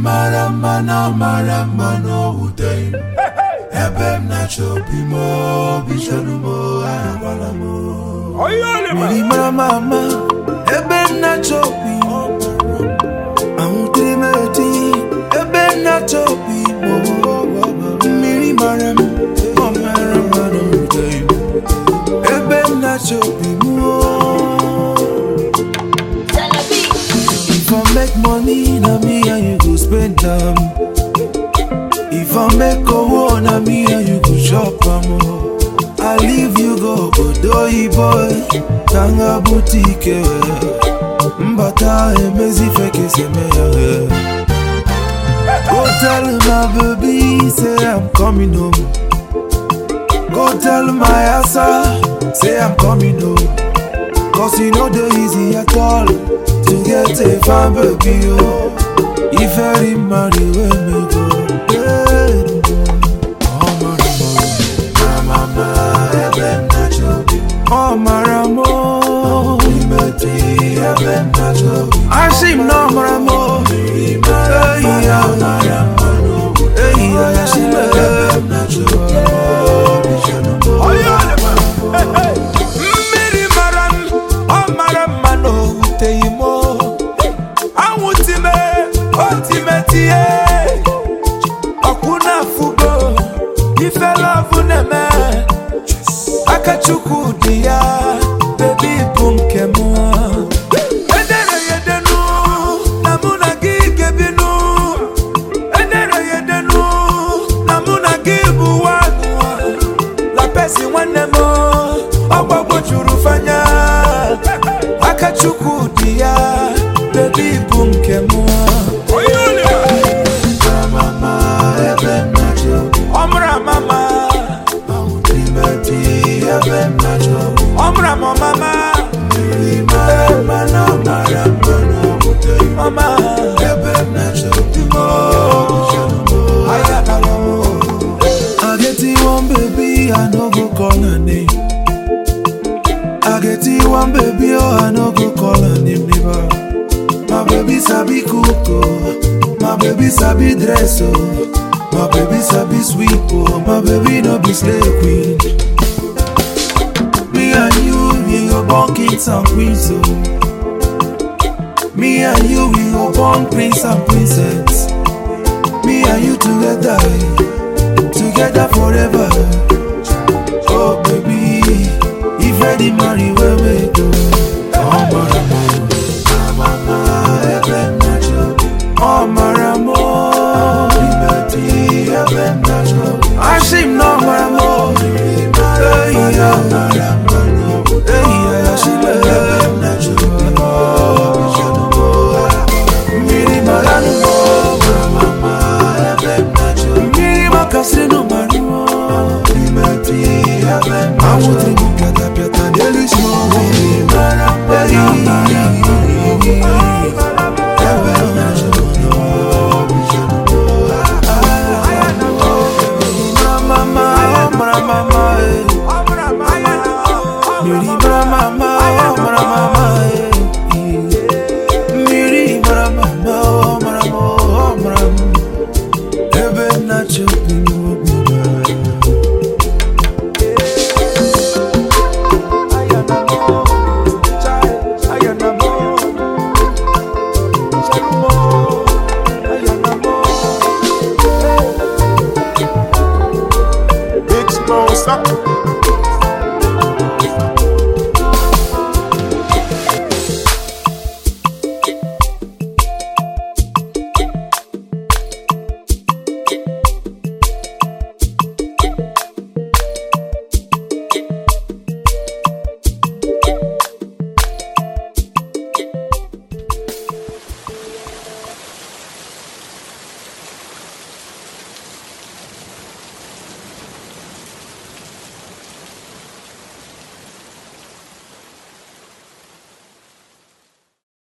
mara mma na ọ mara mma na o wuteghị m ebe m na-achọ obi m obi chọrọ m ahụkwala m mmiri mara mma mma ebe m na-achọ obi m ahụtere m eti ebe m na-achọ obi m mmiri mara m ọ mara mma na o wuteghị m ebe m na-achọ obi m If I make money, na me and you go spend am. If I make owo, na me and you go chop am. oh. I leave you go Odoyi boy, Tanga boutique. Mbata emezi feke seme ya. Go tell my baby, say I'm coming home. Go tell my asa, say I'm coming home. Cause you know the easy at all To get a fine baby oh If I marry when me go yeah. Oh maramo Mama ebe nacho Oh maramo Imeti ebe nacho Ashim no maramo Hey ya maramo Hey ya Ashim ebe nacho mmiri mara m ọ mara mma na o wuteghị m anwụtime otimetie ọkwụ na-afụgo ifelovụ na-eme akachukwu dị ya bebi bụ nke m edere ya edenu na mụ na gị gebinu edere ya edenu na mụ na gị bụ nwanụ lapesi nwanne m ọgbagbo juru fanya aka chukwu dị ya bebi bụ nke m ọmụrụ amama ọmụrụ amamama mama I get you one baby, I no go call her name. I get you one baby, oh, I no go call her name never. My baby sabi cook, oh. My baby sabi dress, oh. My baby sabi sweep, oh. My baby no be slave queen. Me and you, we go born kings and queens, oh. Me and you, we go born prince and princess. Me and you together, together forever. Oh baby, if ready marry where we go. Oh maramo, mama ebe nacho. Oh maramo, liberty ebe nacho. Ashim no maramo, hey ya maramo, hey ya ashim ebe nacho. Mmiri marano, mama ebe nacho. Mmiri makasiri no maramo, liberty ebe nacho. Awutri mu piata piata deli smo. Mmiri maramo, ebe nacho. Mama, mama, eh. Mmiri mara mama, oh mara mama, eh. Mmiri mara mama, oh mara mo, oh mara mo. Ebe nacho binu obiba. Big Smoke,